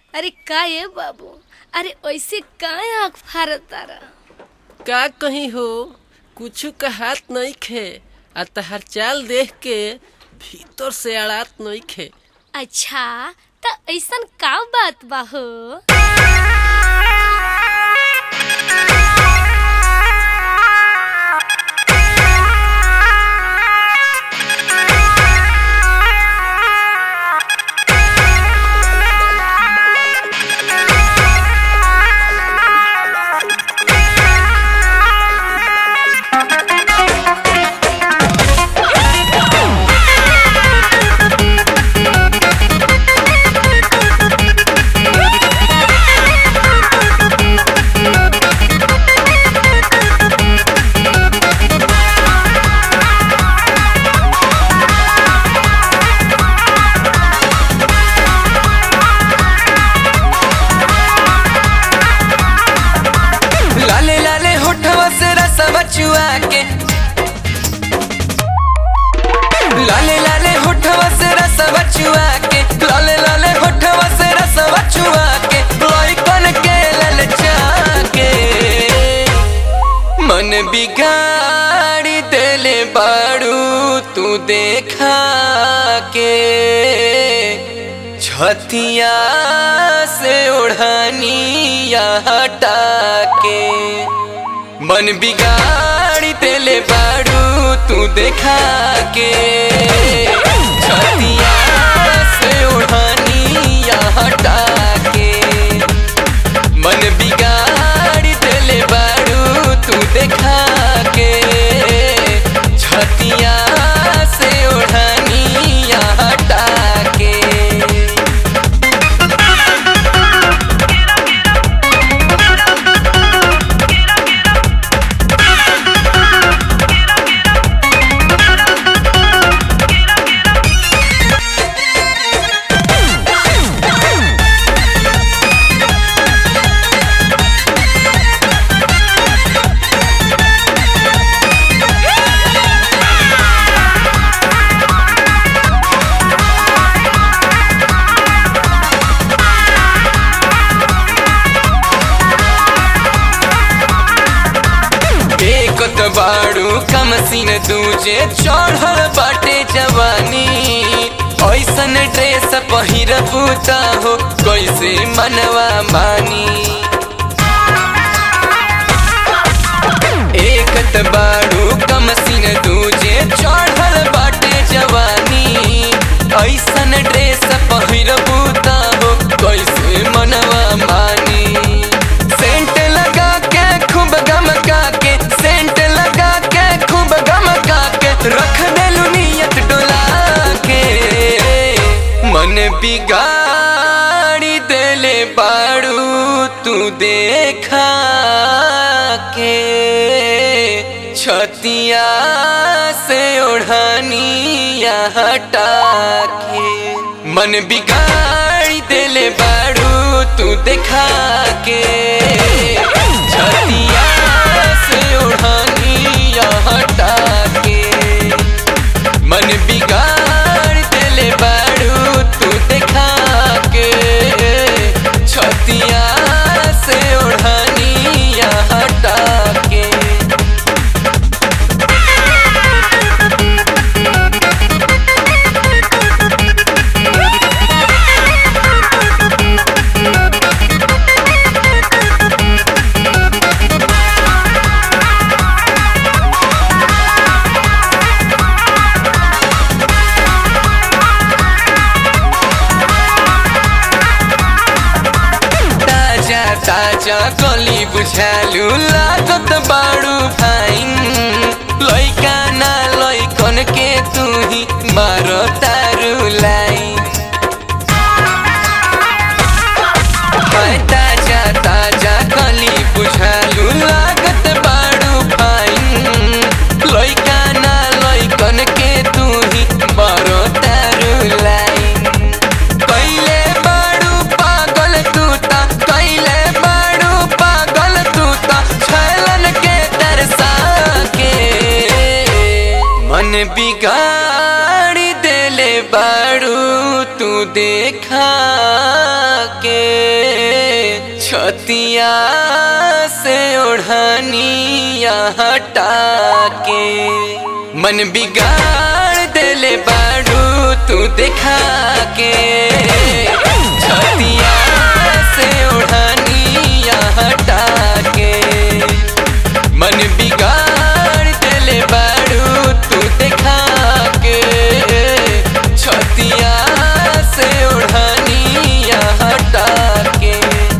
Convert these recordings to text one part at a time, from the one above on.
अरे का ये बाबू अरे ऐसे काहे आँख फारत तारा का कहीं हो कुछ कहात नहीं खे आ तहार चाल देख के भीतर से अड़ात नहीं खे अच्छा त ऐसन का बात बा हो लाले लाले होठवा से रसवा चुआ के लाले लाले होठवा से रसवा चुआ के लाले लाले होठवा से रसवा चुआ के लइकन के ललचा के मन बिगाड़ी देले बाड़ू तू देखा के छतिया से ओढ़निया हटा के मन बिगाड़ी देले बाड़ू तू देखा के छतिया से ओढ़निया हटा के मन बिगाड़ी देले बाड़ू तू देखा के छतिया से ओढ़निया हटा के एक त बाड़ू कम सीन दूजे चढ़ल बाटे जवानी ऐसन ड्रेस पहिरबू त हो कैसे मनवा मानी एक त बाड़ू कम सीन दूजे चढ़ल बाटे जवानी ऐसन ड्रेस पहिरबू त हो कैसे मनवा मानी सेंट लगा के खूब गमका के सेंट लगा के खूब गमका के रख देलू नियत डोला के मन बिगाड़ी देले बाड़ू तू देखा के छतिया से ओढ़निया हटा के मन बिगाड़ी देले बाड़ू तू देखा के छतिया से ओढ़निया हटा के मन बिगाड़ देले बाड़ू तू देखा के छतिया से ओढ़निया हटा के ताजा ताजा कली बुझालु लागत बाड़ू फाइन लइका ना लइकन के तू ही मारो तारू लाइन हाय ताजा ताजा कली बुझालु लागत बाड़ू फाइन लइका ना लइकन के तू ही मारो तारू लाइन कैले बाड़ू पागल तूता कैले बाड़ू पागल तूता छैलन के तरसा के मन बिगाड़ी देले बाड़ू तू देखा के छतिया से ओढ़निया हटा के मन बिगाड़ देले बाड़ू तू देखा के छतिया से ओढ़निया हटा के मन बिगाड़ देले बाड़ू तू देखा के छतिया से ओढ़निया हटा के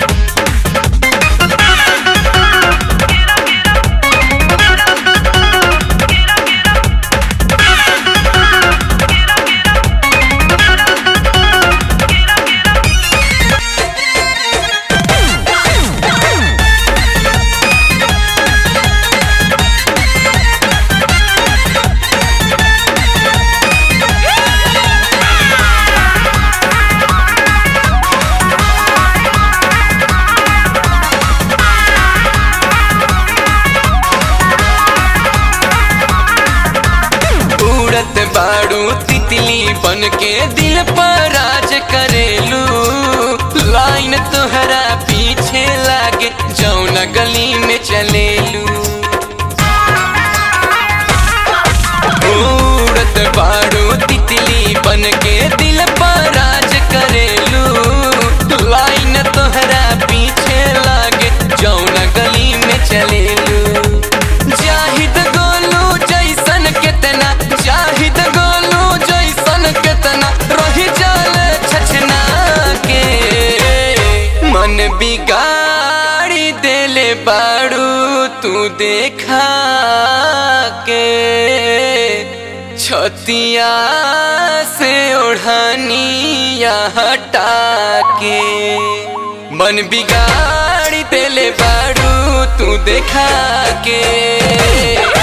उड़त बाड़ू तितली बन के दिल पर राज करेलू लाइन तोहरा पीछे लागे जौना गली में चलेलू उड़त बाड़ू तितली बन के दिल पर राज करेलू लाइन तोहरा पीछे लागे जौना गली में चलेलू जाहिद गोलू जैसन केतना जाहिद गोलू जैसन केतना रही जाल छछना के मन बिगाड़ी देले बाड़ू तू देखा के छतिया से ओढ़निया हटा के मन बिगाड़ी देले बाड़ू तू देखा के